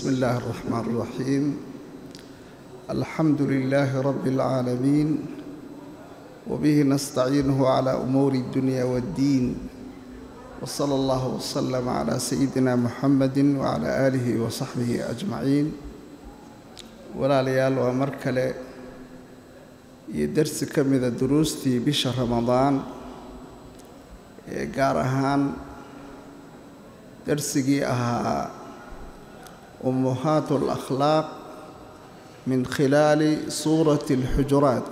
بسم الله الرحمن الرحيم الحمد لله رب العالمين وبه نستعينه على أمور الدنيا والدين وصلى الله وسلم على سيدنا محمد وعلى آله وصحبه أجمعين walaalayaal waa mar kale iyo dersi ka mida duruustii bisha ramadaan ee gaar ahaan dersigii ahaa ummuhaat alakhlaaq min khilaali suurati alxujuraat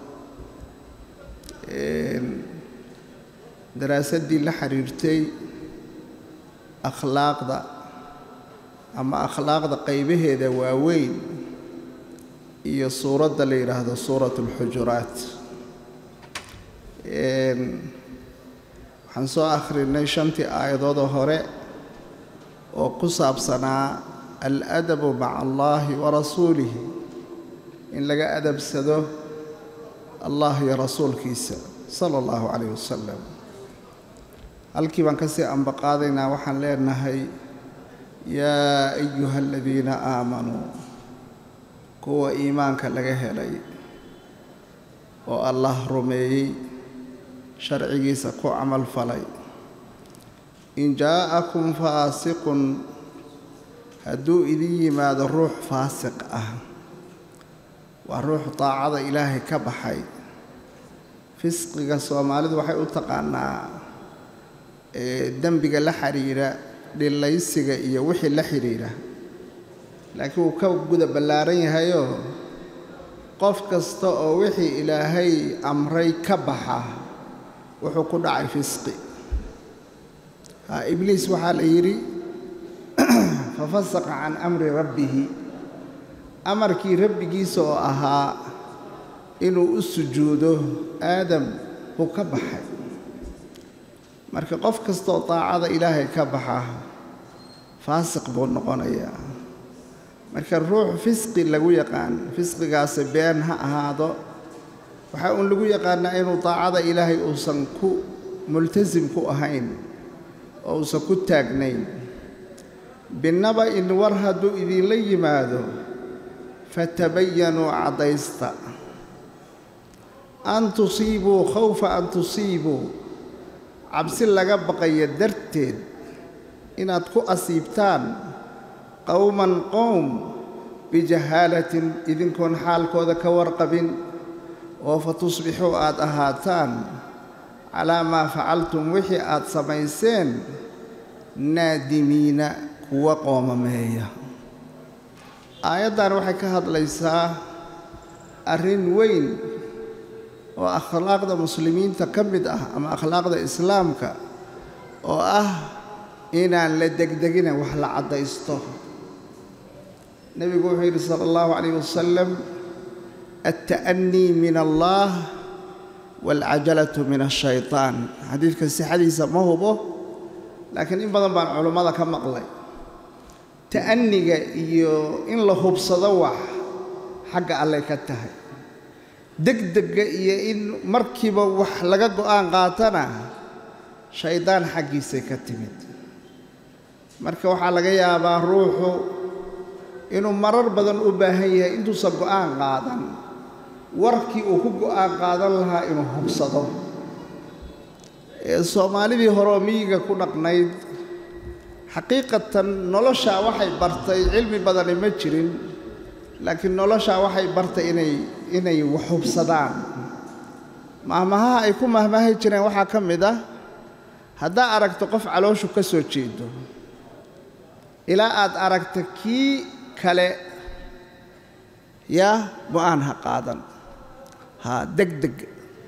daraasaddii la xiriirtay akhlaaqda ama akhlaaqda qaybaheeda waaweyn iyo suuradda la yidhaahdo suurat alxujuraat waxaan soo akhrinay shantii aayadoodoo hore oo ku saabsanaa aladabu maca allahi wa rasuulihi in laga adabsado allah iyo rasuulkiisa sala allahu calayh wasalam halkii baan ka sii ambaqaadaynaa waxaan leenahay yaa ayuha aladiina aamanuu kuwa iimaanka laga helay oo allah rumeeyey sharcigiisa ku camal falay in jaa'akum faasiqun hadduu idin yimaado ruux faasiq ah waa ruux daacada ilaahay ka baxay fisqiga soomaalidu waxay u taqaanaa dembiga la xidhiidha dhilaysiga iyo wixii la xidhiidha laakiin wuu ka guda ballaaran yahayoo qof kasta oo wixii ilaahay amray ka baxa wuxuu ku dhacay fisqi ibliis waxaa la yidhi fafasaqa can amri rabbihi amarkii rabbigiisa oo ahaa inuu u sujuudo aadam buu ka baxay marka qof kastaoo daacada ilaahay ka baxa faasiq buu noqonayaa marka ruux fisqi lagu yaqaan fisqigaasi been ha ahaado waxaa uun lagu yaqaanaa inuu daacada ilaahay uusan ku multasim ku ahayn oo uusan ku taagnayn binnaba in war hadduu idinla yimaado fatabayanuu caddaysta an tusiibuu khawfa an tusiibuu cabsi laga baqayo darteed inaad ku asiibtaan qowman qowm bijahaalatin idinkoon xaalkooda ka warqabin oo fa tusbixuu aad ahaataan calaa maa facaltum wixii aad samayseen naadimiina kuwa qoomameeya aayaddan waxay ka hadlaysaa arrin weyn oo akhlaaqda muslimiinta ka mid ah ama akhlaaqda islaamka oo ah inaan la degdegina wax la caddaysto nebigu wuxuu yidhi sala allahu calayh wasalam alta'anii min allah waalcajalatu min ashaytaan xadiidka sixadiisa ma hubo laakiin in badan baan culummada ka maqlay ta'aniga iyo in la hubsado wax xagga allay ka tahay degdegga iyo in markiiba wax laga go'aan qaatana shaydaan xaggiisay ka timid marka waxaa laga yaabaa ruuxu inuu marar badan u baahan yahay intuusan go'aan qaadan warkii uu ku go'aan qaadan lahaa inuu hubsado soomaalidii horeoo miyiga ku dhaqnayd xaqiiqatan noloshaa waxay bartay cilmi badani ma jirin laakiin noloshaa waxay bartay inay inay wax hubsadaan mahmahaha ay ku mahmahay jireen waxaa ka mid ah haddaa aragto qof calooshu ka soo jeedo ilaa aad aragta kii kale yaa go'aan ha qaadan haa degdeg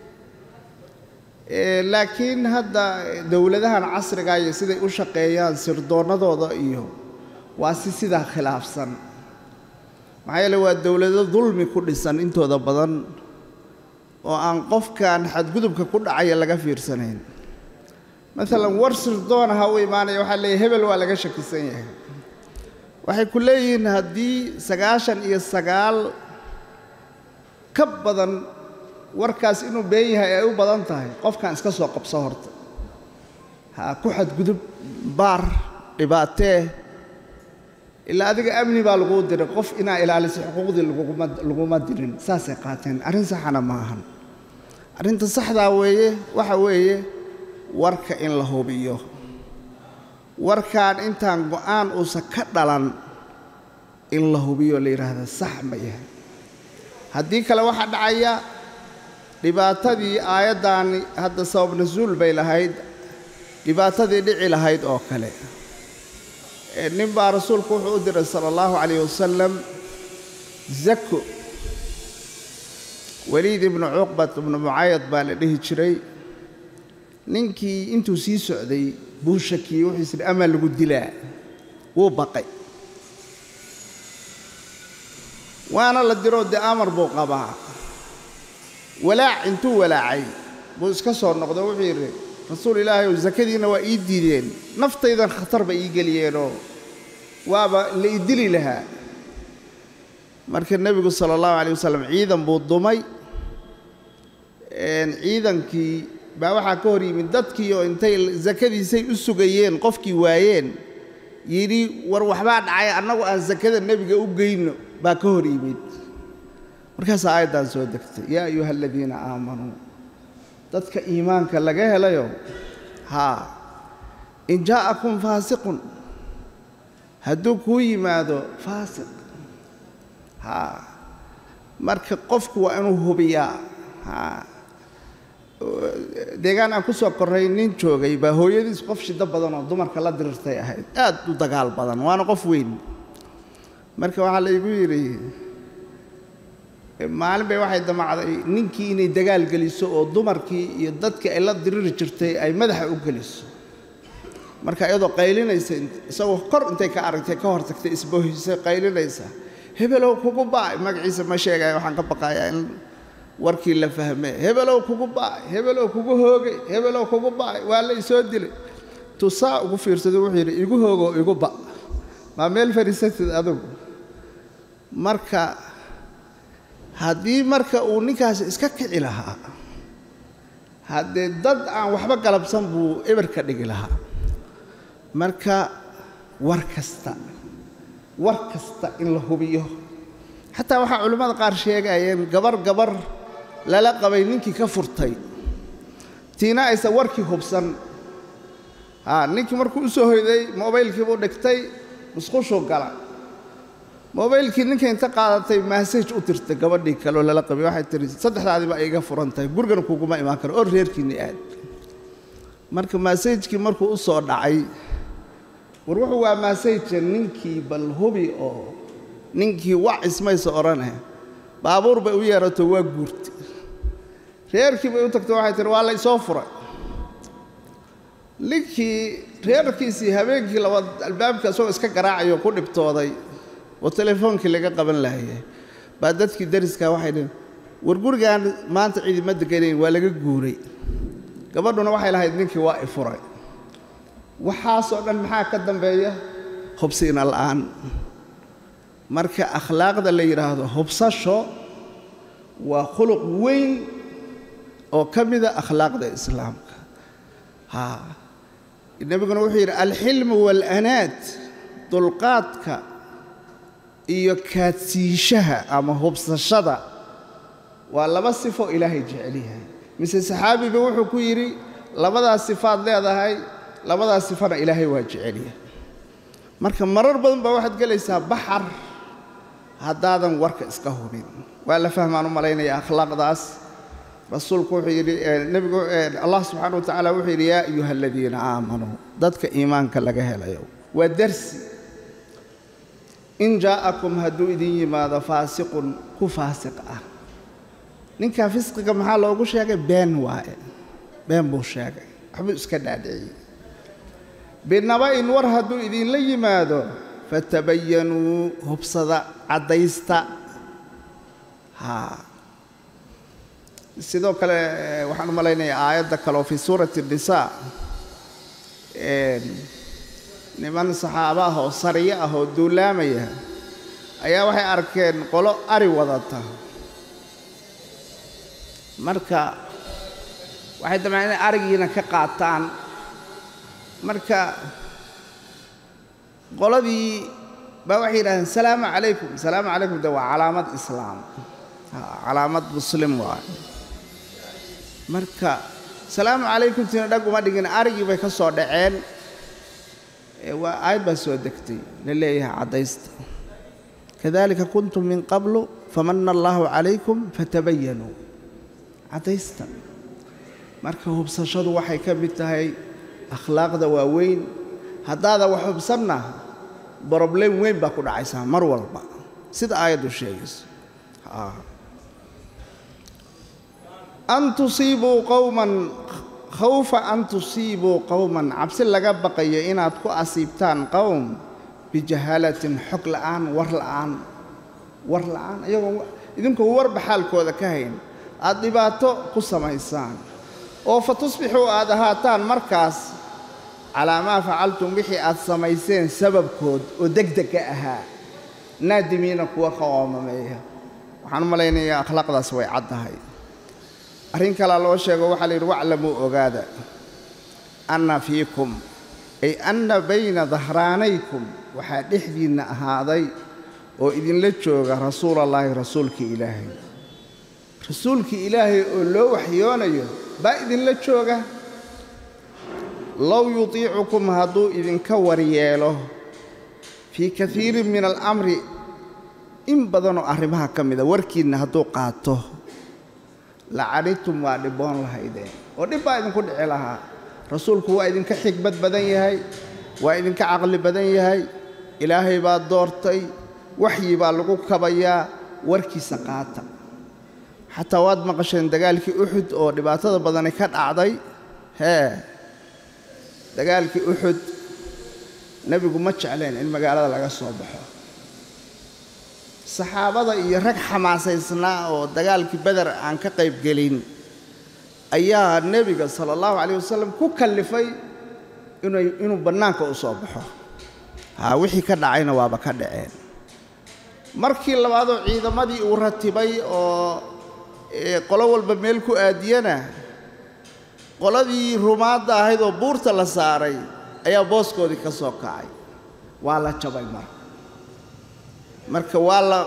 laakiin hadda dowladahan casriga iyo siday u shaqeeyaan sirdoonnadooda iyo waa si sidaa khilaafsan maxaa yeele waa dowlado dulmi ku dhisan intooda badan oo aan qofkan xadgudubka ku dhacaya laga fiirsanayn maalan war sirdoona ha u imaanaya waxaa leeyahy hebel waa laga shakisan yahay waxay ku leeyihiin haddii sagaashan iyo sagaal ka badan warkaas inuu been yahay ay u badan tahay qofkan iska soo qabso horta ha ku xadgudub baar dhibaatee ilaa adiga amni baa laguu diray qof inaa ilaalisay xuquuqdii laguma dirin saasay qaateen arrin saxana ma ahan arrinta saxdaa weeye waxa weeye warka in la hubiyo warkaan intaan go'aan uusan ka dhalan in la hubiyo la yidhaahda sax ma yahay haddii kale waxaa dhacaya dhibaatadii aayaddaani hadda sabab nasuul bay lahayd dhibaatadii dhici lahayd oo kale nin baa rasuulku wuxuu u diray sala allahu calayh wasalam zako weliid ibnu cuqbat ibnu mucaayad baa la dhihi jiray ninkii intuu sii socday buu shakiyey wuxuu is idhi amaa lagu dilaa wuu baqay waana la diroo dee amar buu qabaa walaac intuu walaacay buu iska soo noqdo wuxuu yidhi rasuul ilaahay ow sakadiinna waa ii diideen naftaydan khatar ba ii geliyeenoo waaba la ii dili lahaa marka nebigu sala allahu calay wasalam ciidan buu dumay ciidankii baa waxaa ka hor yimid dadkii oo intay sakadiisay u sugayeen qofkii waayeen yidhi war waxbaa dhacay annagu aan sakada nebiga u geyno baa ka hor yimid markaasaa aayaddan soo degtay yaa ayuha aladiina aamanuu dadka iimaanka laga helayo haa in jaa'akum faasiqun hadduu kuu yimaado faasiq haa marka qofku waa inuu hubiyaa haa deegaan aan ku soo korray nin joogay baa hooyadiis qof shiddo badan oo dumarka la dirirtay ahayd aad u dagaal badan waana qof weyn marka waxaa laygu yidhi maalin bay waxay damacday ninkii inay dagaal geliso oo dumarkii iyo dadkii ay la diriri jirtay ay madaxa u geliso marka iyadoo qaylinaysa isagoo kor intay ka aragtay ka hor tagtay isbohisay qaylinaysa hebelow kugu ba'ay magaciisa ma sheegaya waxaan ka baqayaa in warkii la fahmee hebelow kugu ba'ay hebelow kugu hoogay hebelow kugu ba'ay waa la isoo dilay tusaa ugu fiirsado wuxuu yidhi igu hoogoo igu ba' maa meel fadhiisatid adugu marka haddii marka uu ninkaasi iska kici lahaa haddee dad aan waxba galabsan buu eber ka dhigi lahaa marka war kasta war kasta in la hubiyo xataa waxaa culimmada qaar sheegayeen gabar gabar lala qabay ninkii ka furtay tiina aysan warkii hubsan haa ninkii markuu u soo hoyday mobaylkiibuu dhigtay musqushuu gala mobaylkii ninka inta qaadatay maasaj u dirtay gabadhii kaleoo lala qabay waxay tihi saddexdaadii baa iga furan tahay gurigana kuguma imaan karo oo reerkiinni aad marka maasajkii markuu u soo dhacay war wuxuu waa maasajka ninkii bal hubi oo ninkii wac ismaysa odhaneh baabuur bay u yeerato waa guurtay reerkii bay u tagtay waxay tihi waa la isoo furay ninkii reerkiisii habeenkii labaad albaabka isagoo iska garaacayo ku dhibtooday oo telefoonkii laga qaban lahayay baa dadkii dariskaa waxay dhaheen war gurigaan maanta ciidima deganayn waa laga guuray gabadhuna waxay lahayd ninkii waa i furay waxaasoo dhan maxaa ka dambeeya hubsiina la'aan marka akhlaaqda la yidhaahdo hubsasho waa khuluq weyn oo ka mida akhlaaqda islaamka haa nebiguna wuxuu yidhi alxilmu waalanaad dulqaadka iyo kaadsiishaha ama hubsashada waa laba sifo ilaahay jecel yahay mise saxaabiba wuxuu ku yidhi labadaas sifaad leedahay labadaas sifana ilaahay waa jecel yahay marka marar badan baa waxaad gelaysaa baxar haddaadan warka iska hubin waa la fahmaan u malaynaya akhlaaqdaas rasuulku wuxuu yidhi nebigu allah subxaana wa tacaala wuxuu yidhi yaa ayuha aladiina aamanuu dadka iimaanka laga helayo waa darsi in jaa'akum hadduu idin yimaado faasiqun ku faasiq ah ninkaa fisqiga maxaa loogu sheegay been waaye been buu sheegay waxbuu iska dhaadhiciyey binaba-in war hadduu idinla yimaado fatabayanuu hubsada caddaysta haa sidoo kale waxaan u malaynayaa aayadda kale oo fii suurati الnisaa niman saxaabo ah oo sariyo ah oo duulaamaya ayaa waxay arkeen qolo ari wadata marka waxay damceen inay arigiina ka qaataan marka qoladii baa waxay yidhahdeen salaamu calaykum salaamu calaykum de waa calaamad islaam calaamad muslim waay marka salaamu calaykum tina dhag uma dhigin arigii bay ka soo dhaceen waa aayad baa soo degtay la leeyahay caddaysta kadalika kuntum min qablu famana allaahu calaykum fatabayanuu caddaysta marka hubsashadu waxay ka mid tahay akhlaaqda waaweyn haddaada wax hubsanna broblem weyn baa ku dhacaysaa mar walba sida aayaddu sheegayso an tusiibuu qowman khawfa an tusiibuu qowman cabsi laga baqayo inaad ku asiibtaan qowm bijahaalatin xog la'aan war la'aan war la'aan iyagoo idinkoo warba xaalkooda ka hayn aad dhibaato ku samaysaan oo fa tusbixuu aad ahaataan markaas calaa maa facaltum wixii aad samayseen sababkood oo degdega ahaa naadimiina kuwa ka oomameeya waxaan u malaynayaa akhlaaqdaas way caddahay arrin kalaa loo sheego waxaa la yidhi waclamuu ogaada anna fiikum ay anna bayna dahraanaykum waxaa dhexdiinna ahaaday oo idinla jooga rasuulallaahi rasuulkii ilaahay rasuulkii ilaahay oo loo waxyoonayo baa idinla jooga low yutiicukum hadduu idinka waryeelo fii kaiirin min alamri in badanoo arrimaha ka mida warkiinna hadduu qaato lacanidtum waa dhibboon lahaydeen oo dhib baa idinku dhici lahaa rasuulku waa idinka xigmad badan yahay waa idinka caqli badan yahay ilaahay baa doortay waxyi baa lagu kabayaa warkiisa qaata xataa waad maqasheen dagaalkii uxud oo dhibaatada badani ka dhacday hee dagaalkii uxud nebigu ma jecleen in magaalada laga soo baxo saxaabada iyo rag xamaasaysnaa oo dagaalkii beder aan ka qayb gelin ayaa nebiga sala allahu calayh wasalam ku kallifay inay inuu bannaanka u soo baxo haa wixii ka dhacayna waaba ka dhaceen markii labaadoo ciidamadii uu ratibay oo qolo walba meel ku aadiyana qoladii rumaadda ahayd oo buurta la saaray ayaa booskoodii ka soo kacay waa la jabay marka marka waa la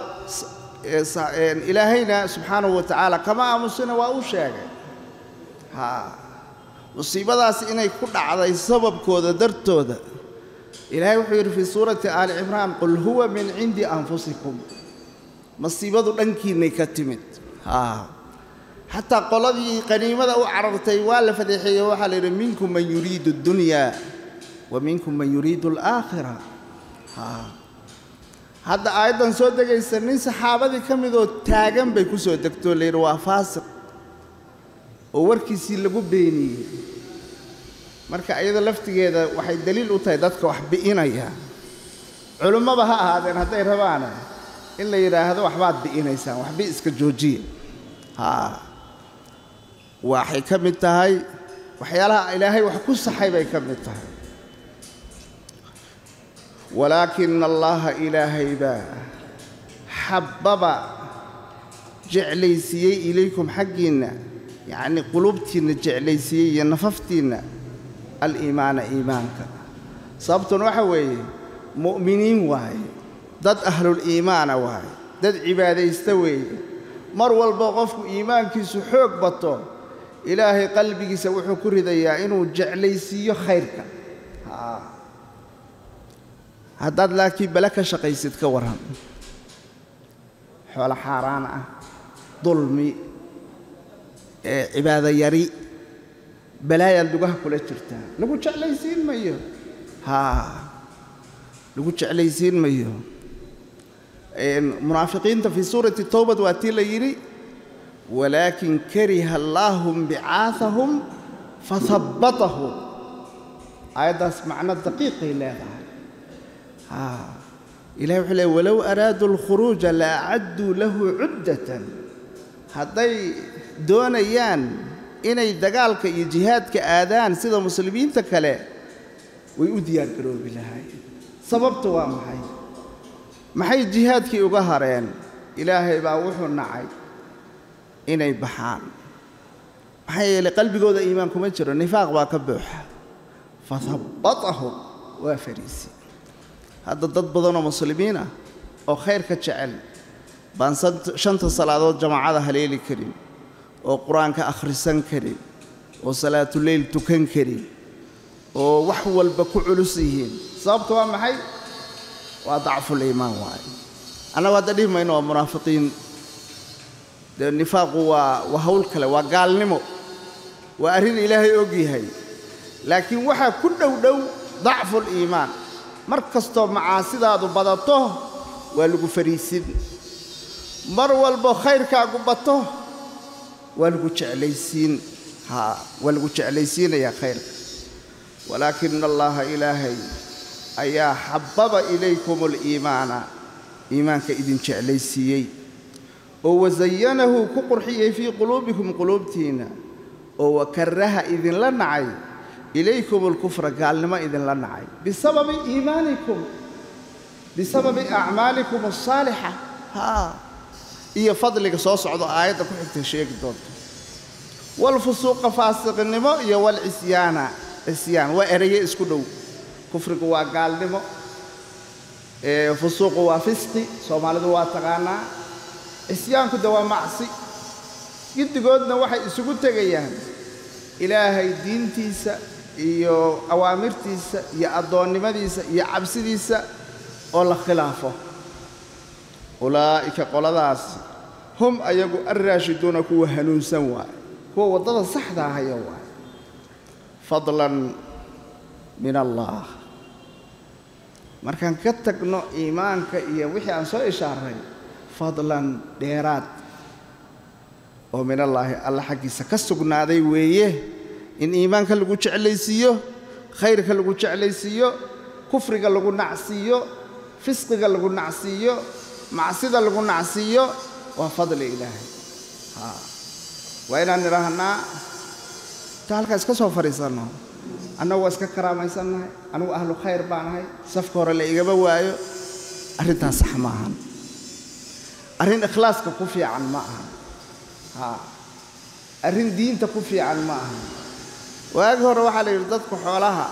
ilaahayna subxaanahu wa tacaala kama aamusina waa u sheegay haa musiibadaas inay ku dhacday sababkooda dartooda ilaahay wuxuu yidhi fii suurati aali cimraan qul huwa min cindi anfusikum masiibadu dhankiinnay ka timid haa xataa qoladii qaniimada u carartay waa la fadeexeeye waxaa la yidhi minkum man yuriidu اddunya wa minkum man yuriidu alaakhira haa hadda aayaddan soo degaysa nin saxaabadii ka midoo taagan bay ku soo degtoo la yidhi waa faasiq oo warkiisii lagu beeniyey marka iyada laftigeeda waxay daliil u tahay dadka wax bi'inaya culimmaba ha ahaadeen hadday rabaane in la yidhaahdo waxbaad bi'inaysaan waxbi iska joojiya haa waxay ka mid tahay waxyaalaha ilaahay wax ku saxay bay ka mid tahay walaakina allaha ilaahay baa xabbaba jeclaysiiyey ilaykum xaggiinna yacnii qulubtiinna jeclaysiiyey iyo nafaftiinna aliimaana iimaanka sababtuna waxa weeye mu'miniin waaye dad ahluliimaana waaye dad cibaadaysta weeye mar walba qofku iimaankiisu xoog bato ilaahay qalbigiisa wuxuu ku ridayaa inuu jeclaysiiyo khayrka haddaad laakiin bale ka shaqaysid ka warran xoolo xaaraan ah dulmi cibaado yari balaayaad lugaha kula jirtaa lagu jeclaysiin mayo haa lagu jeclaysiin mayo munaafiqiinta fii suurati towbad waa tii la yidhi walaakin kariha allaahum bicaahahum fahabbatahum aayaddaas macno daqiiqay leedahay haa ilahi wuxuu leey walow araaduu alkhuruuja la acadduu lahu cuddatan hadday doonayaan inay dagaalka iyo jihaadka aadaan sida muslimiinta kale way u diyaargaroobi lahaayeen sababta waa maxay maxay jihaadkii uga hareen ilaahay baa wuxuu nacay inay baxaan maxaa yeelay qalbigooda iimaan kuma jiro nifaaq baa ka buuxa fahabbatahum waa fariisi hadda dad badanoo muslimiin ah oo khayrka jecel baan shanta salaadood jamaacada haleeli karin oo qur-aanka akhrisan karin oo salaatuleyl tukan karin oo wax walba ku culus yihiin sababta waa maxay waa dacful iimaan waaye annagu hadda dhihi mayno waa munaafiqiin dee nifaaqu waa waa hawl kale waa gaalnimo waa arrin ilaahay og yahay laakiin waxaa ku dhow dhow dacful iimaan mar kastoo macaasidaadu badato waa lagu fariisin mar walbo khayrkaagu bato waa lagu jeclaysiin haa waa lagu jeclaysiinayaa khayrka walaakina allaha ilaahay ayaa xababa ilaykum aliimaana iimaanka idin jeclaysiiyey oo wasayanahu ku qurxiyey fii quluubikum quluubtiinna oo wakaraha idinla nacay ilaykum alkufra gaalnimo idinla nacay bisababi iimaanikum bisababi acmaalikum alsaalixa haa iyo fadliga soo socdo aayadda ku xigta sheegi doonto walfusuuqa faasiqnimo iyo walcisyaana cisyaan waa eraye isku dhow kufrigu waa gaalnimo fusuuqu waa fisqi soomaalidu waa taqaanaa cisyaanku de waa macsi giddigoodna waxay isugu tegayaan ilaahay diintiisa iyo awaamirtiisa iyo addoonnimadiisa iyo cabsidiisa oo la khilaafo ulaa'ika qoladaas hum ayagu alraashiduuna kuwa hanuunsan waaye kuwa waddada saxda ahaya waaye fadlan min allah markaan ka tagno iimaanka iyo wixii aan soo ishaaray fadlan dheeraad oo min allaahi alla xaggiisa ka sugnaaday weeye in iimaanka lagu jeclaysiiyo khayrka lagu jeclaysiiyo kufriga lagu nacsiiyo fisqiga lagu nacsiiyo macsida lagu nacsiiyo waa fadli ilaahay haa waa inaan nidhaahnaa ta halkaa iska soo fadhiisanno annagu waa iska karaamaysannahay anigu ahlu khayr baan ahay safka hore la igama waayo arrintaas sax ma ahan arrin ikhlaaska ku fiican ma ahan haa arrin diinta ku fiican ma ahan waagi hore waxaa la yidhi dadku xoolaha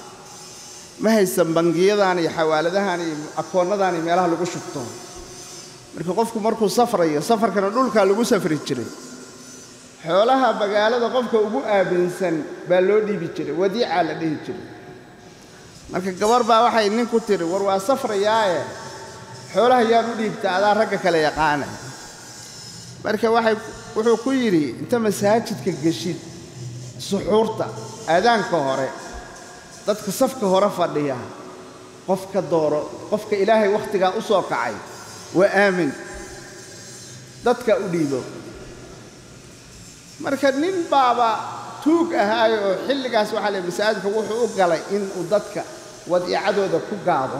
ma haysan bangiyadan iyo xawaaladahan iyo akoonnadan iyo meelaha lagu shubto marka qofku markuu safrayo safarkana dhulkaa lagu safri jiray xoolaha magaalada qofka ugu aaminsan baa loo dhiibi jiray wadiicaa la dhihi jiray marka gabar baa waxay nin ku tiri war waa safrayaaye xoolaha yaan u dhiibta adaa ragga kale yaqaana marka waxay wuxuu ku yidhi inta masaajidka geshid suxuurta aadaanka hore dadka safka hore fadhiya qofka dooro qofka ilaahay wakhtigaa u soo kacay waa aamin dadka u dhiibo marka nin baaba tuug ahaayo oo xilligaas waxaa la masaajidka wuxuu u galay inuu dadka wadiicadooda ku gaado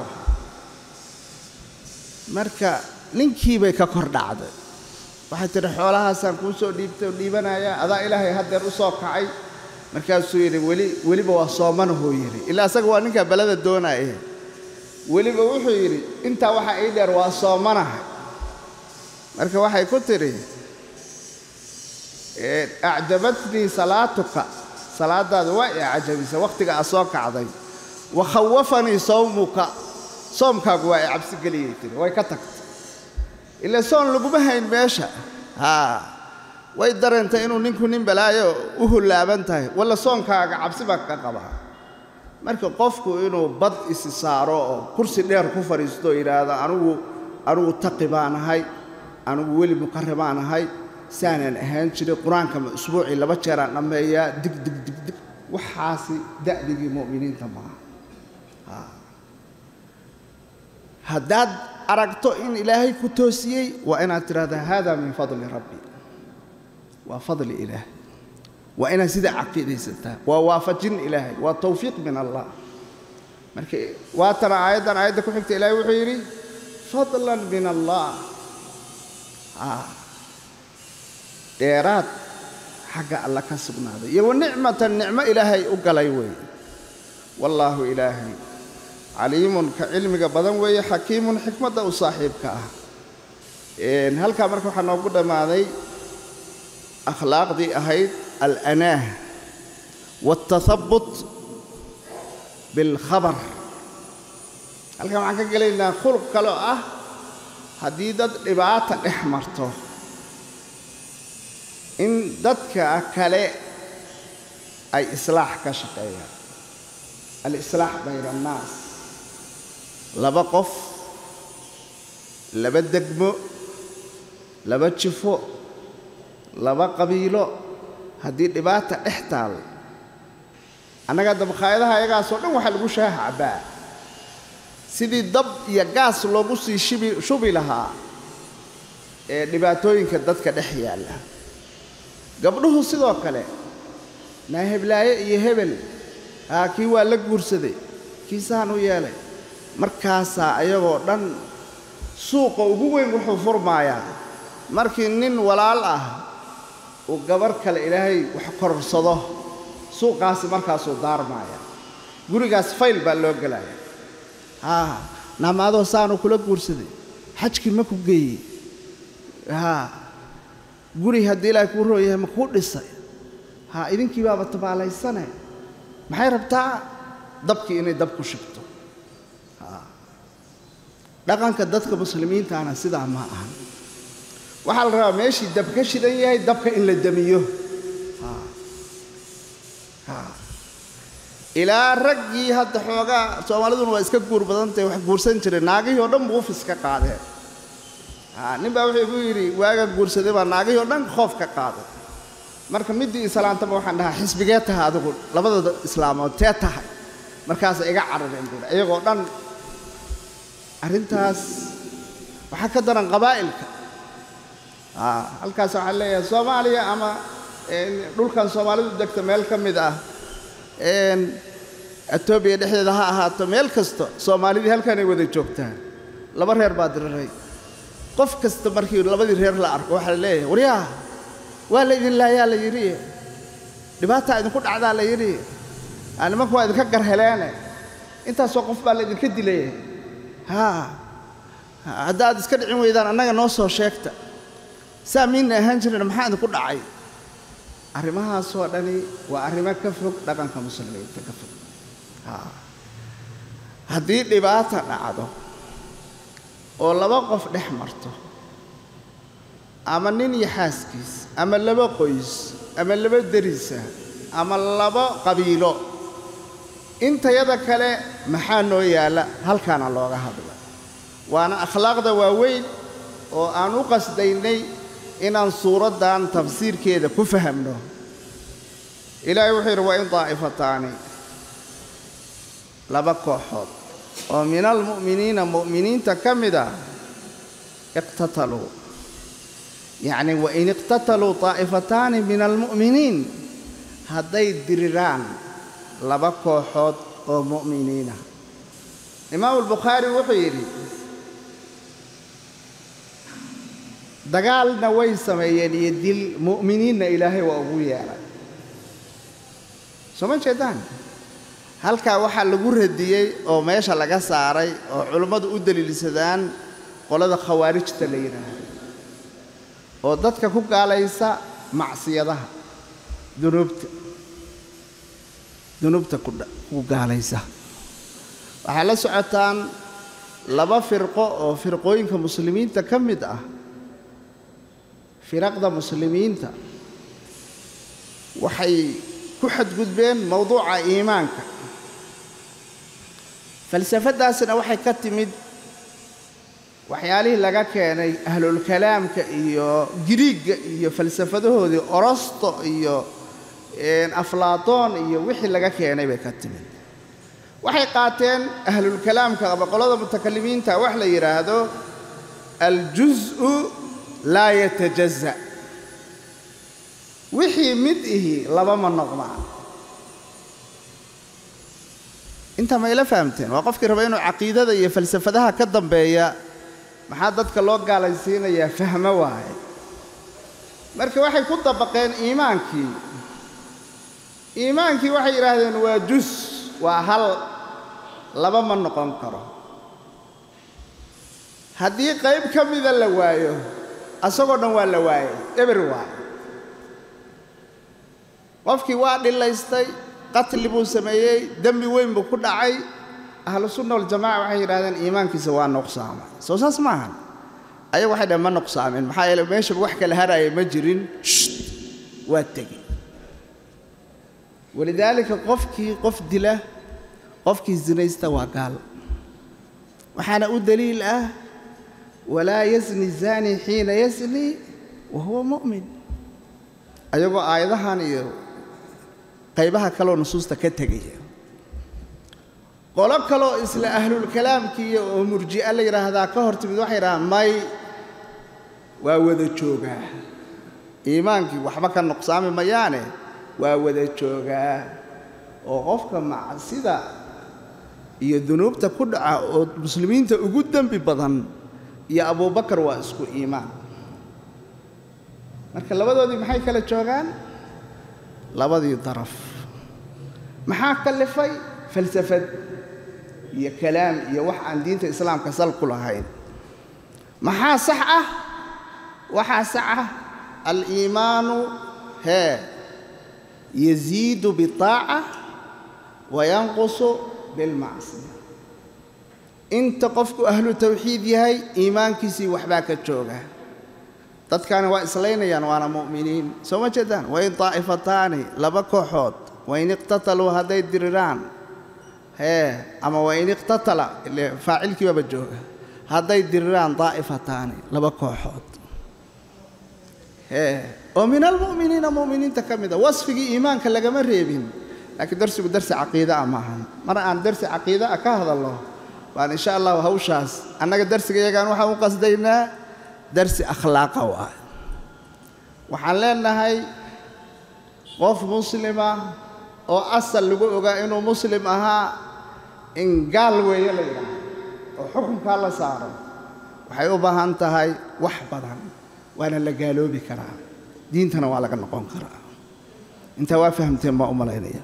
marka ninkii bay ka kor dhacday waxay tidhi xoolahaasaan kuu soo dhiibtay oo dhiibanayaa adaa ilaahay haddeer u soo kacay markaasuu yidhi weli weliba waa soomanahuu yidhi ilaa isaga waa ninkaa belada doonaaye weliba wuxuu yidhi intaa waxaa ii dheer waa soomanaha marka waxay ku tidhi acjabatnii salaatuka salaadaadu waa i cajabisa wakhtiga aad soo kacday wa khawafanii sawmuka soomkaagu waa i cabsi geliyay tiri way ka tagtay ila soon laguma hayn meesha haa way dareentay inuu ninku nin balaayo u hullaaban tahay walla soonkaaga cabsi baa ka qabaa marka qofku inuu bad isi saaro oo kursi dheer ku fadhiisto oo yidhaahdo anugu anugu taqi baan ahay anugu weli muqarri baan ahay saanaan ahaan jiray qur-aanka ma usbuucii laba jeeraan dhammeeyaa dig dig dig dig waxaasi da'digii mu'miniinta maaha haddaad aragto in ilaahay ku toosiyey waa inaad tidhahdaa hada min fadli rabbi waa fadli ilaahay waa inaad sidaa caqiidaysataa waa waafajin ilaahay waa tawfiiq min allah marka waatana aayaddan aayadda ku xigta ilaahay wuxuu yidhi fadlan min allah dheeraad xagga alla ka sugnaaday iyo wanicmatan nicmo ilaahay u galay weeye wallaahu ilaahay caliimun ka cilmiga badan weeye xakiimun xikmadda u saaxiibka ah halkaa marka waxaa noogu dhammaaday akhlaaqdii ahayd alanaah waaltathabut bilkhabar halkan waxaan ka gelaynaa khuluq kale oo ah haddii dad dhibaata dhex marto in dadka kale ay islaax ka shaqeeyaan alislaax bayna annaas laba qof laba degmo laba jifo laba qabiilo haddii dhibaata dhex taal annaga dabkhaayadaha ayagaasoo dhan waxaa lagu shaaha cabbaa sidii dab iyo gaas loogu sii shibi shubi lahaa ee dhibaatooyinka dadka dhex yaalla gabdhuhu sidoo kale naa heblaaye iyo hebel haa kii waa la guursaday kii saan u yeelay markaasaa ayagoo dhan suuqa ugu weyn wuxuu furmaayaa markii nin walaal ah uu gabarh kale ilaahay wax kororsado suuqaasi markaasuu daarmaaya gurigaas fayl baa loo gelaya haa naamaadoo saanuu kula guursaday xajkii ma ku geeyey haa guri haddii ilaahay kuu roo yahay ma kuu dhisay haa idinkii baaba tabaalaysane maxay rabtaa dabkii inay dab ku shigto haa dhaqanka dadka muslimiintaana sidaa ma ahan waxaa la rabaa meeshii dab ka shidan yahay dabka in la demiyo ilaa raggii hadda xoogaa soomaaliduna waa iska guur badantahay wax guursan jiray naagihii oo dhan buufis ka qaadeen nin baa wuxuu igu yidhi waagaan guursaday baa naagihii oo dhan khoof ka qaaday marka middii islaantaba waxaan dhahaa xisbigee tahay adigu labadooda islaamood tee tahay markaasa iga carareen buuri iyagoo dhan arrintaas waxaa ka daran qabaa'ilka halkaas waxaan leeyahay soomaaliya ama dhulkan soomaalidu degta meel ka mid ah etoobiya dhexdeeda ha ahaato meel kasta soomaalidii halkanay wada joogtaan laba reer baa diraray qof kasta markii labadii reer la arko waxaa la leeyahay waryaa waa laydin laayaa la yidhi dhibaataa idinku dhacdaa la yidhi nimanku waa idinka garheleene intaasoo qof baa laydinka dilay haa haddaad iska dhicin weydaan annaga noo soo sheegta saa miinna ahaan jirin maxaa idinku dhacay arrimahaasoo dhani waa arrimo ka fog dhaqanka muslimiinta ka fog haddii dhibaata dhacdo oo laba qof dhex marto ama nin iyo xaaskiis ama laba qoys ama laba derisa ama laba qabiilo intayada kale maxaa noo yaalla halkaana looga hadla waana akhlaaqda waaweyn oo aan u qasdaynay inaan suuraddan tafsiirkeeda ku fahamno ilaahay wuxuu yidhi waa in daa'ifataani laba kooxood oo min almu'miniina mu'miniinta ka mid ah iqtataluu yacni wain iqtataluu daa'ifataani min almu'miniin hadday diriraan laba kooxood oo mu'miniina imaamu albukhaari wuxuu yidhi dagaalna way sameeyeen iyo dil mu'miniinna ilaahay waa ugu yeelay soo ma jeedaan halkaa waxaa lagu radiyey oo meesha laga saaray oo culummadu u daliilsadaan qolada khawaarijta la yidhaahdo oo dadka ku gaalaysa macsiyadaha dunuubta dunuubta ku gaalaysa waxaa la socotaan laba firqo oo firqooyinka muslimiinta ka mid ah firaqda muslimiinta waxay ku xadgudbeen mowduuca iimaanka falsafadaasina waxay ka timid waxyaalihii laga keenay ahlulkalaamka iyo giriigga iyo falsafadahoodii orosto iyo aflaatoon iyo wixii laga keenay bay ka timid waxay qaateen ahlulkalaamka ama qolada mutakalimiinta wax la yidhaahdo aljuz'u laa yatajaza wixii mid ihi laba ma noqdaan intaa ma ila fahamteen waa qofkii raba inuu caqiidada iyo falsafadaha ka dambeeya maxaa dadka loo gaalaysiinayaa fahmo waaye marka waxay ku dabaqeen iimaankii iimaankii waxay yidhaahdeen waa jus waa hal laba ma noqon karo haddii qayb ka mida la waayo asagoo dhan waa la waayay eber waayo qofkii waa dhilaystay qatli buu sameeyey dembi weyn buu ku dhacay ahlu sunna waljamaca waxay yidhahdeen iimaankiisa waa nuqsaamay soo saas maahan ayagu waxay dhaheen ma nuqsaamin maxaa yeele meeshaba wax kala haraya ma jirin sht waa tegey walidaalika qofkii qof dila qofkii sinaysta waa gaal waxaana u daliil ah walaa yasni zani xiina yasni wa huwa mu'min ayagoo aayadahan iyo qaybaha kaloo nusuusta ka tegaya qolo kaloo isla ahlulkalaamkiiyo oo murji'a la yidhaahdaa ka hor timid waxay yidhahdaan may waa wada joogaa iimaankii waxba ka nuqsaami mayaane waa wada joogaa oo qofka macsida iyo dunuubta ku dhaca oo muslimiinta ugu dembi badan iyo abuubakar waa isku iimaan marka labadoodii maxay kala joogaan labadii daraf maxaa kallifay falsafad iyo kalaam iyo wax aan diinta islaamka sal ku lahayn maxaa sax ah waxaa sax ah aliimaanu hee yaziidu biطaaca wayanqusu bilmacsiya inta qofku ahlu tawxiid yahay iimaankiisii waxbaa ka jooga dadkani waa islaynayaan waana mu'miniin soo ma jeedaan wain taa'ifataani laba kooxood wain iqtataluu hadday diriraan hee ama wain iqtatala ile faacilkii baaba jooga hadday diriraan daa'ifataani laba kooxood hee oo min almu'miniina mu'miniinta ka mida wasfigii iimaanka lagama reebin laakiin darsigu darsi caqiida ah maahan mar aan darsi caqiida ah ka hadalno waan insha allahu hawshaas annaga darsiga iyagaan waxaan u qasdaynaa darsi akhlaaqa waay waxaan leenahay qof muslima oo asal lagu ogaa inuu muslim ahaa in gaal weeye la yidhaaho oo xukunkaa la saaro waxay u baahan tahay wax badan waana la gaaloobi karaa diintana waa laga noqon karaa intaa waa fahamteen baan u malaynaya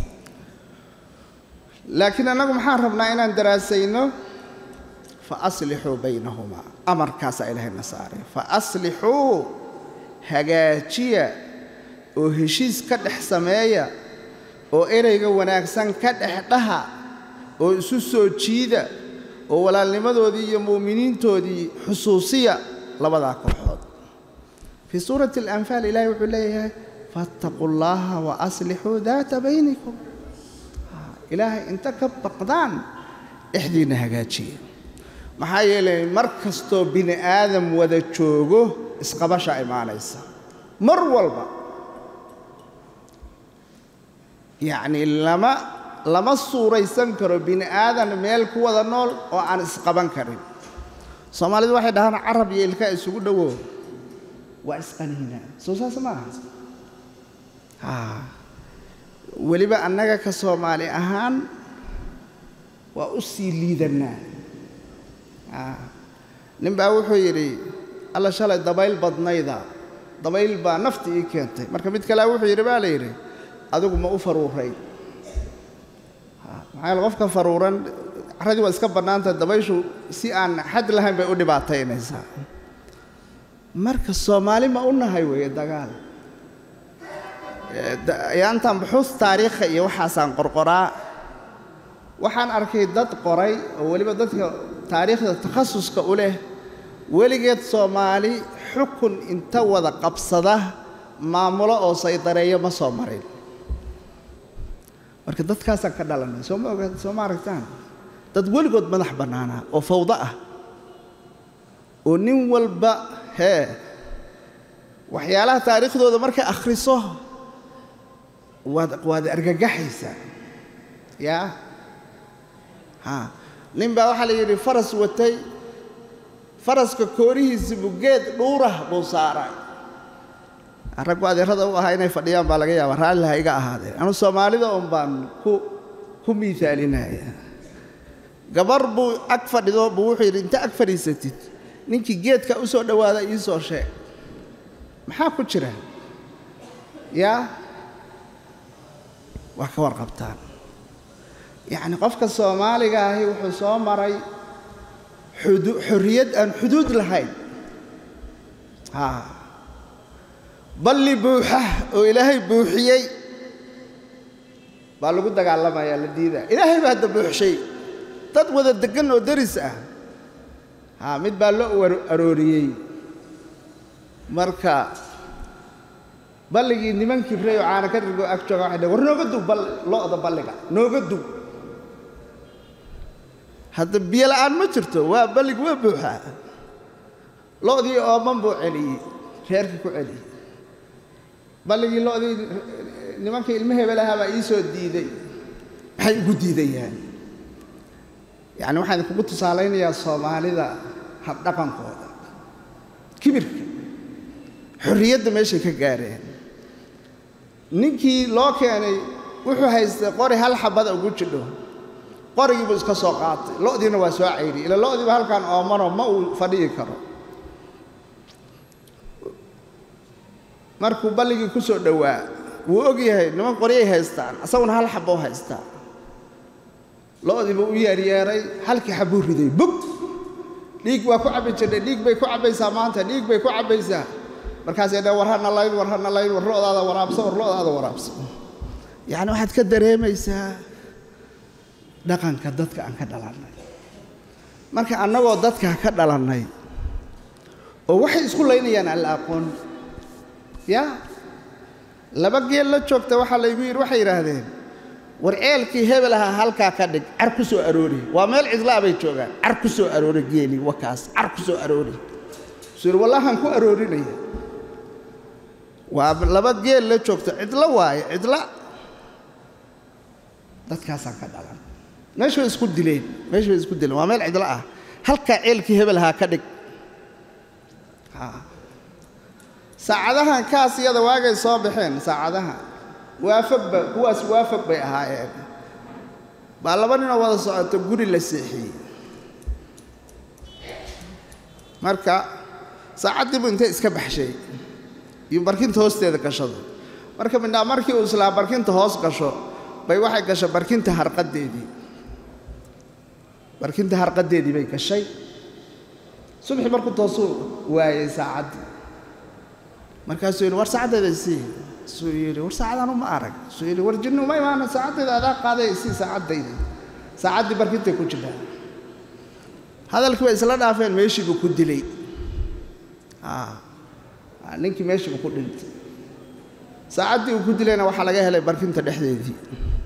laakiin annagu maxaan rabnaa inaan daraasayno fa aslixuu baynahumaa amarkaasaa ilaahayna saaray fa aslixuu hagaajiya oo heshiis ka dhex sameeya oo ereyga wanaagsan ka dhex dhaha oo isu soo jiida oo walaalnimadoodii iyo mu'miniintoodii xusuusiya labadaa kooxood fii suurati alanfaal ilaahay wuxuu leeyahay faataquu llaaha wa aslixuu daata baynikum ilaahay inta ka baqdaan dhexdiinna hagaajiya maxaa yeelay mar kastoo bini aadam wada joogo isqabashaa imaanaysa mar walba yacnii lama lama suuraysan karo bini aadan meel ku wada nool oo aan isqaban karin soomaalidu waxay dhahaan carab iyo ilkaa isugu dhowo waa isqaniinaa soo saas maaha weliba annaga ka soomaali ahaan waa u sii liidannaa nin baa wuxuu yidhi alla shalay dabayl badnayda dabayl baa nafti ii keentay marka mid kalea wuxuu yidhi baa la yidhi adigu ma u faruuray maxaa yaele qofka faruuran carradii waa iska bannaantahay dabayshu si aan xad lahayn bay u dhibaataynaysaa marka soomaali ma u nahay weeye dagaal yaantan buxuus taariikha iyo waxaasaan qorqoraa waxaan arkay dad qoray oo weliba dadka taariikhda takhasuska u leh weligeed soomaali xukun inta wada qabsada maamulo oo saydareeyo ma soo marin marka dadkaasaan ka dhalanay soo ma oga soo ma aragtaan dad weligood madax bannaanaa oo fawdo ah oo nin walba hee waxyaalaha taariikhdooda markay akhriso waad waad argagaxaysaa yaa haa nin baa waxaa la yidhi faras watay faraska koorihiisa bugeed dhuurah buu saaray raggu adeerada u ahaa inay fadhiyaan baa laga yaabaa raalliha iga ahaadeen anu soomaalida un baan ku ku miisaalinaya gabar buu ag fadhido buu wuxuu yidhi inta ag fadhiisatid ninkii geedka u soo dhowaada ii soo sheeg maxaa ku jira yaa waa ka warqabtaan yacni qofka soomaaliga ahi wuxuu soo maray xudu xorriyad aan xuduud lahayn haa balli buuxa oo ilaahay buuxiyey baa lagu dagaalamayaa la diidaa ilaahay baa hadda buuxshay dad wada deggan oo deris ah haa mid baa loo arooriyey marka balligii niman kibrey oo caana ka dhirgo ag jooga waxay dhaheen war nooga dug bal lo'da balliga nooga dug hadda biyo la'aan ma jirto waa ballig waa buuxaa lo'dii ooman buu celiyey reerkii ku celiyey balligii lo'dii nimanka ilmo hebelahaa baa ii soo diiday maxay ugu diidayaan yacni waxaan idinkugu tusaalaynayaa soomaalida habdhaqankooda kibirka xorriyadda meeshay ka gaareen ninkii loo keenay wuxuu haystay qori hal xabada ugu jidho qorigii buu iska soo qaatay lo'diina waa soo caydhiyey ila lo'diiba halkaan oomano ma uu fadhiyi karo markuu balligii ku soo dhowaa wuu og yahay niman qoryay haystaan asaguna hal xabou haystaa lo'dii buu u yeeryeeray halkii xabbuu riday bug dhiig waa ku cabbi jirnay dhiig bay ku cabbaysaa maanta dhiig bay ku cabbaysaa markaasay dhaheen war hana layn war hana layn war lo'daada waraabso war lo'daada waraabso yacni waxaad ka dareemaysaa dhaqanka dadka aan ka dhalannay marka annagoo dadkaa ka dhalannay oo waxay isku laynayaan aan la aqoon yaa laba geel la joogta waxaa laygu yidhi waxay yidhaahdeen war ceelkii hebel ahaa halkaa ka dhig car ku soo aroori waa meel cidlaa bay joogaan car ku soo aroori geeli wakaas car ku soo aroori suu yidhi wallahan ku aroorinaya waa laba geel la joogta cidlo waaye cidla dadkaasaan ka dhalan meesha way isku dileen meesha way isku dileen waa meel cidlo ah halkaa ceelkii hebel ahaa ka dhig saacadahan kaas iyada waagay soo baxeen saacadaha waafagba kuwaas waafag bay ahaayeen baa laba ninoo wada socoto guri la seexiyey marka saacaddiibu intay iska baxshay iyo barkinta hoosteeda gashado marka midnaa markii uu islaa barkinta hoos gasho bay waxay gashay barkinta harqaddeedii barkinta harqaddeedii bay gashay subaxii markuu toosuu waayey saacaddii markaasuu yidhi war saacaddeeda isii suu yidhi war saacadaan uma arag suu yidhi war jinni uma imaana saacaddayda adaa qaaday isii saacaddayda saacaddii barkintay ku jirtaa hadalkii bay isla dhaafeen meeshii buu ku dilay ninkii meeshii buu ku dhintay saacaddii uu ku dilayna waxaa laga helay barkinta dhexdeedii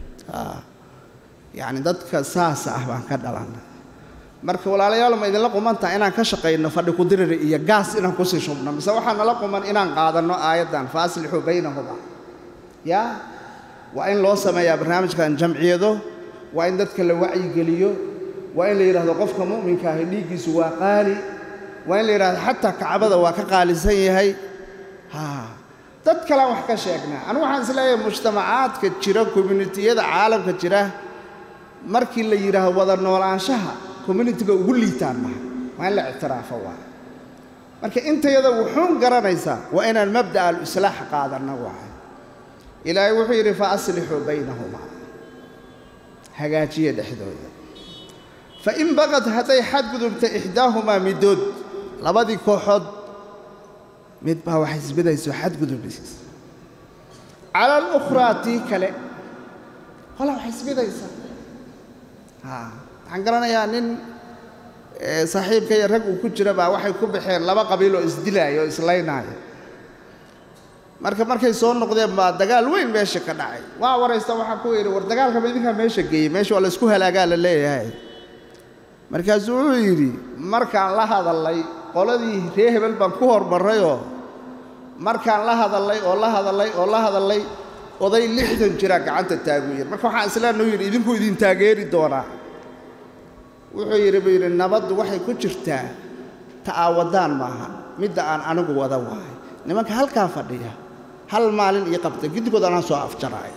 yacni dadka saasa ah baan ka dhalannay marka walaalayaal ma idinla qumantaha inaan ka shaqayno fadhi kudiriri iyo gaas inaan kusii shubno mise waxaa nala quman inaan qaadanno aayaddan faaslixuu baynahuma yaa waa in loo sameeyaa barnaamijkan jamciyado waa in dadka la wacyigeliyo waa in la yidhahdo qofka mu'minka ahi dhiiggiisu waa qaali waa in la yidhahdo xataa kacbada waa ka qaalisan yahay ha dad kalean wax ka sheegnaa anigu waxaan isleeyahay mujtamacaadka jira communitiyada caalamka jira markii la yidhaahdo wada noolaanshaha communitiga ugu liitaan maha waa in la ictiraafo waay marka intayada wuxuun garanaysaa waa inaan mabda'a alislaax qaadanno waay ilaahay wuxuu yidhi fa aslixuu baynahumaa hagaajiya dhexdooda fa in baqad hadday xadgudubta ixdaahumaa middood labadii kooxood mid baa wax isbidayso xadgudubis cala alukhraa tii kale qola wax isbidaysa waxaan garanayaa nin saaxiibka iyo rag uu ku jira baa waxay ku baxeen laba qabiil oo isdilaaya oo islaynaaya marka markay soo noqdeen baa dagaal weyn meesha ka dhacay waa waraysta waxaa ku yidhi war dagaalkaba idinkaa meesha geeyey meesha waa la isku halaagaa la leeyahay markaasuu wuxuu yidhi markaan la hadallay qoladii ree hebel baan ku hormarrayoo markaan la hadallay oo la hadallay oo la hadallay oday lixdan jiraa gacanta taagu yidhi marka waxaan islaannu yidhi idinku idin taageeri doonaa wuxuu yidhi buu yidhi nabaddu waxay ku jirtaa ta'aawadaan maaha midda aan anigu wada wahay nimanka halkaa fadhiya hal maalin ii qabta giddigood anaan soo afjaraay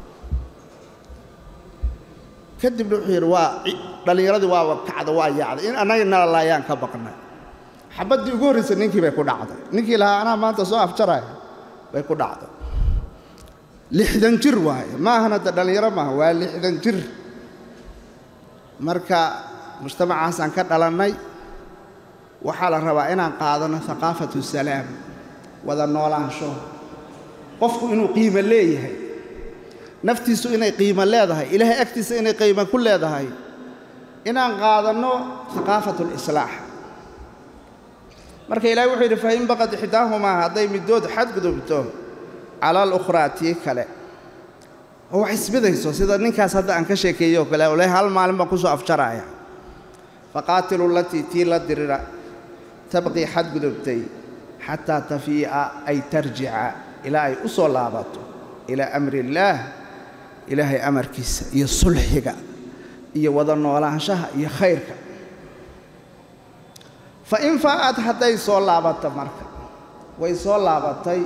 kadibna wuxuu yidhi waa dhallinyaradii waaba kacda waa yaacday in annaga nala laayaan ka baqnay xabaddii ugu horraysay ninkii bay ku dhacday ninkii lahaa anaa maanta soo afjaraaya bay ku dhacday lixdan jir waaye maahan hadda dhallinyaro maaha waa lixdan jir marka mujtamacaasaan ka dhalannay waxaa la rabaa inaan qaadano haqaafatu salaam wada noolaansho qofku inuu qiimo leeyahay naftiisu inay qiimo leedahay ilaahay agtiisa inay qiimo ku leedahay inaan qaadanno haqaafatu lislaax marka ilahi wuxuu yidhi fain baqad ixdaahumaa hadday middood xadgudubto cala alukhraa tii kale oo wax isbidayso sida ninkaas hadda aan ka sheekeeyey oo kale ole hal maalin baan ku soo afjaraaya faqaatilu latii tii la dirira tabqii xadgudubtay xataa tafii'a ay tarjica ilaa ay u soo laabato ilaa amri illaah ilaahay amarkiisa iyo sulxiga iyo wada noolaanshaha iyo khayrka fa in faa'ad hadday soo laabato marka way soo laabatay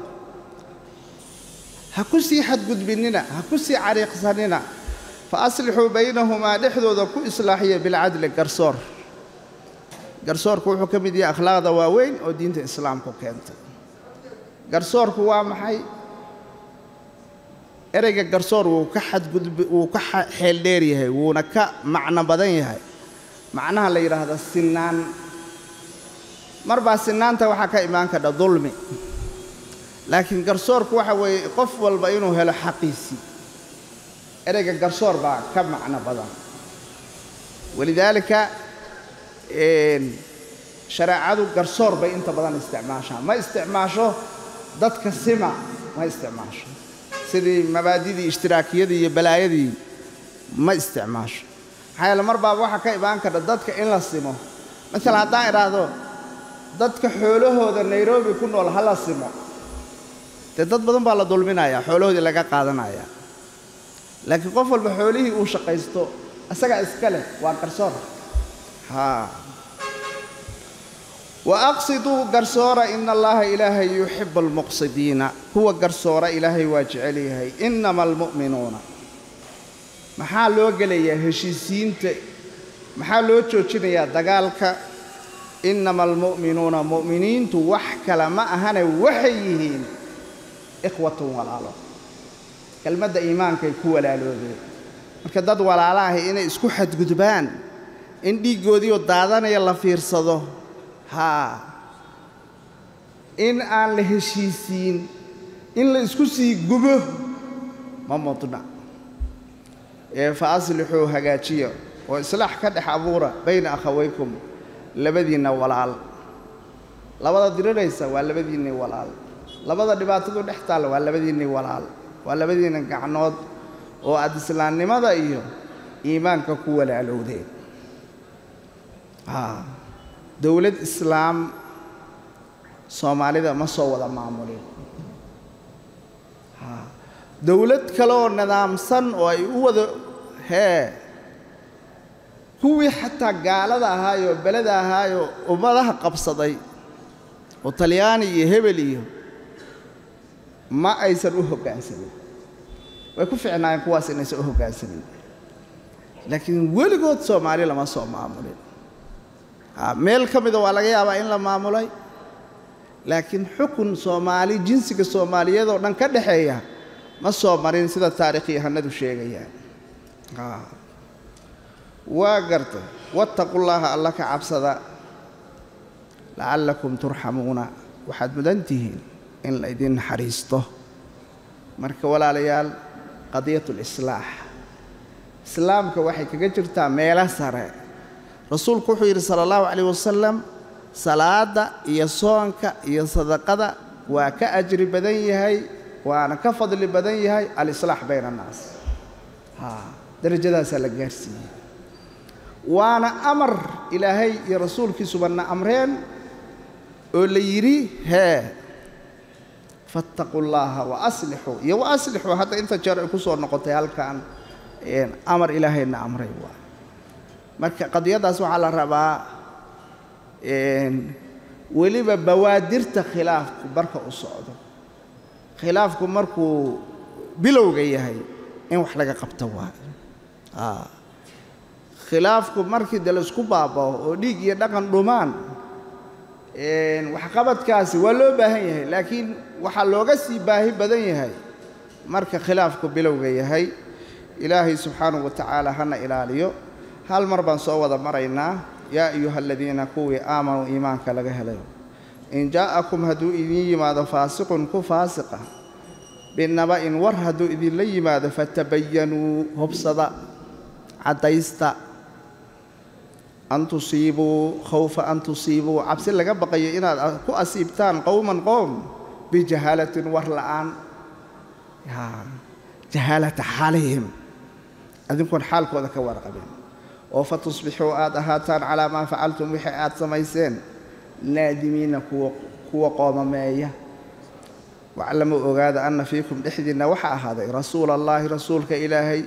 ha ku sii xadgudbinnina ha ku sii cariiqsanina fa aslixuu baynahumaa dhexdooda ku islaaxiya bilcadli garsoor garsoorku wuxuu ka mid yahay akhlaaqda waaweyn oo diinta islaamku keentay garsoorku waa maxay ereyga garsoor wuu ka xadgudb wuu ka xeel dheer yahay wuuna ka macno badan yahay macnaha la yidhaahda sinaan mar baa sinaanta waxaa ka imaan kadha dulmi laakiin garsoorku waxa weeye qof walba inuu helo xaqiisii ereyga garsoor baa ka macno badan walidaalika shareecadu garsoor bay inta badan isticmaashaa ma isticmaasho dadka sima ma isticmaasho sidii mabaadidii ishtiraakiyadii iyo balaayadii ma isticmaasho maxaa yeele mar baaba waxaa ka imaan karta dadka in la simo masalan haddaan idhaahdo dadka xoolahooda nairobi ku nool ha la simo dee dad badan baa la dulminayaa xoolahoodii laga qaadanayaa laakiin qof walba xoolihii uu shaqaysto isagaa iska leh waa garsoor haa wa aqsiduu garsoora ina allaha ilaahay yuxibu almuqsidiina kuwa garsoora ilaahay waa jecel yahay innama almu'minuuna maxaa loo gelayaa heshiisiinta maxaa loo joojinayaa dagaalka innama almu'minuuna mu'miniintu wax kale ma ahane waxay yihiin ikhwatun walaalo kelmadda iimaankay ku walaaloobeen marka dad walaala ahi inay isku xadgudbaan in dhiiggoodiioo daadanaya la fiirsado haa in aan la heshiisiin in la isku sii gubo ma mudna ee fa aslixuu hagaajiya oo islaax ka dhex abuura bayna akhawaykum labadiinna walaal labada diriraysa waa labadiinnii walaal labada dhibaatadu dhex taalla waa labadiinnii walaal waa labadiinna gacnood oo aad islaamnimada iyo iimaanka ku walaalowdeen haa dowlad islaam soomaalida ma soo wada maamulin haa dowlad kale oo nidaamsan oo ay u wada hee kuwii xataa gaalada ahaayoo beleda ahaayoo ummadaha qabsaday oo talyaani iyo hebel iyo ma aysan u hoggaansamin way ku ficnaayeen kuwaas inaysan u hoggaansamin laakiin weligood soomaali lama soo maamulin meel ka mida waa laga yaabaa in la maamulay laakiin xukun soomaali jinsiga soomaaliyeed oo dhan ka dhexeeya ma soo marin sida taarikhyahanadu sheegayaan waa gartay wattaqullaaha alla ka cabsada lacallakum turxamuuna waxaad mudan tihiin in la ydin naxariisto marka walaalayaal qadiyat lislaax islaamka waxay kaga jirtaa meelo sare rasuulku wuxuu yidhi sala allahu calayh wasalam salaadda iyo soonka iyo sadaqada waa ka ajri badan yahay waana ka fadli badan yahay alislaax bayna annaas haa darajadaasaa la gaarsiiyey waana amar ilaahay iyo rasuulkiisubanna amreen oo la yidhi hee fattaquu llaaha wa aslixuu iyo wa aslixuu hadda inta jeer ay ku soo noqotay halkan amar ilaahayna amray waa marka qadiyaddaas waxaa la rabaa weliba bawaadirta khilaafku marka u socdo khilaafku markuu bilowga yahay in wax laga qabto waayo khilaafku markii de laisku baabao oo dhiig iyo dhaqan dhumaan waxqabadkaasi waa loo baahan yahay laakiin waxaa looga sii baahi badan yahay marka khilaafku bilowga yahay ilaahay subxaanahu wa tacaala hana ilaaliyo hal mar baan soo wada maraynaa yaa ayuha aladiina kuwii aamanuu iimaanka laga helayo in jaa'akum hadduu idin yimaado faasiqun ku faasiqa binaba'in war hadduu idinla yimaado fatabayanuu hobsada caddaysta an tusiibuu khawfa an tusiibuu cabsi laga baqayo inaad ku asiibtaan qowman qowm bijahaalatin war la'aan jahaalata xaalihim adinkuon xaalkooda ka warqabin oo fa tusbixuu aad ahaataan calaa maa facaltum wixii aad samayseen naadimiina kuwa qoomameeya waclamuu ogaada anna fiikum dhexdiinna waxaa ahaaday rasuula allaahi rasuulka ilaahay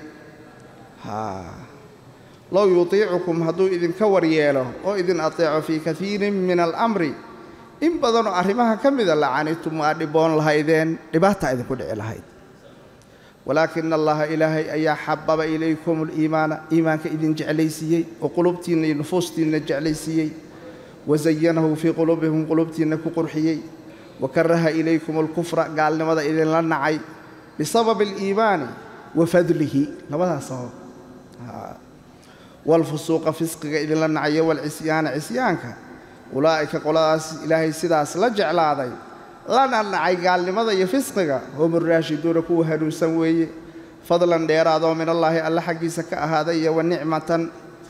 low yutiicukum hadduu idinka waryeelo oo idin ateeco fii kaiirin min alamri in badanoo arrimaha ka mida lacanitum waa dhiboon lahaydeen dhibaata idinku dhici lahayd walaakina allaha ilaahay ayaa xababa ilaykum aliimaana iimaanka idin jeclaysiiyey oo qulubtiinna iyo nufuustiinna jeclaysiiyey wasayanahu fii quluubikum qulubtiinna ku qurxiyey wakaraha ilaykum alkufra gaalnimada idinla nacay bisababi aliimaani wa fadlihi labadaas sabab waalfusuuqa fisqiga idinla nacayo waalcisyaana cisyaanka ulaa'ika qoladaas ilaahay sidaas la jeclaaday lana nacay gaalnimada iyo fisqiga hum uraashiduuna kuwa hanuunsan weeye fadlan dheeraadoo min allaahi alla xaggiisa ka ahaaday iyo wa nicmatan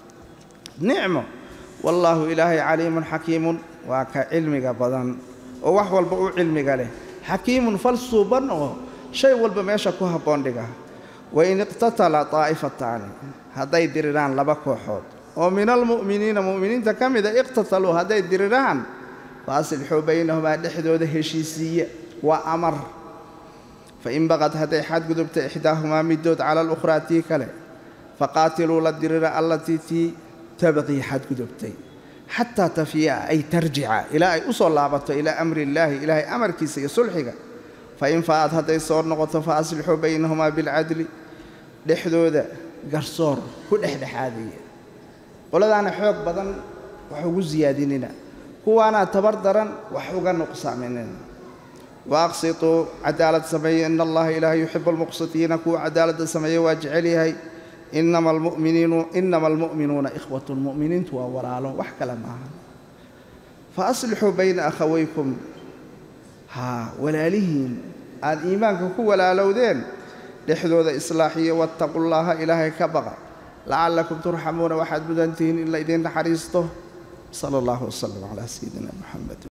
nicmo wallaahu ilaahay caliimun xakiimun waa ka cilmiga badan oo wax walba u cilmiga leh xakiimun fal suuban oo shay walba meesha ku habboon dhiga wain iqtatala taa'ifataani hadday diriraan laba kooxood oo min almu'miniina mu'miniinta ka mida iqtataluu hadday diriraan fa aslixuu baynahumaa dhexdooda heshiisiiya waa amar fain baqad hadday xadgudubta ixdaahumaa middood cala alukhraa tii kale faqaatiluu la dirira allatii tii tabqii xadgudubtay xataa tafiya ay tarjica ilaa ay u soo laabato ilaa amri illaahi ilaahay amarkiisa iyo sulxiga fain fa'ad hadday soo noqoto fa aslixuu baynahumaa bilcadli dhexdooda garsoor ku dhexdhexaadiya qoladaana xoog badan wax ugu siyaadinina kuwaanaa tabar daran wax uga nuqsaaminina wa aqsituu cadaalad sameeye ina allaha ilaaha yuxibu almuqsitiina kuwa cadaaladda sameeye waa jecel yahay inama almu'minuuna ikhwatun mu'miniintu waa walaalo wax kale maaha fa aslixuu bayna akhawaykum haa walaalihiin aad iimaanka ku walaalowdeen dhexdooda islaaxiyo wattaqu llaaha ilaahay ka baqa lacallakum turxamuuna waxaad mudantihiin in la idiin naxariisto sala allahu wasalam calaa sayidina muxamed